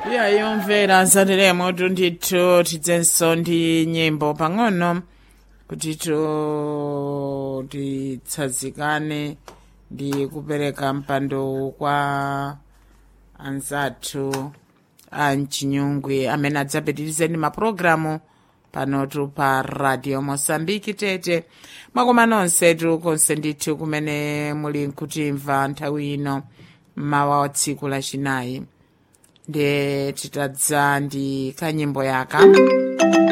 yayomvera nsateremo tundithu tidzenso ndi nyimbo pang'ono kutitu titsazikane ndi kupereka mpando kwa anzathu a mchinyungwi amene adzapitirize ndi mapulogalamu panotu pa radio mosambiki tete mwakoma nonsetu konse ndithu kumene muli nkutimva nthawi ino mmawa wa tsiku lachinayi ndiye titadza ndi kanyimbo yaka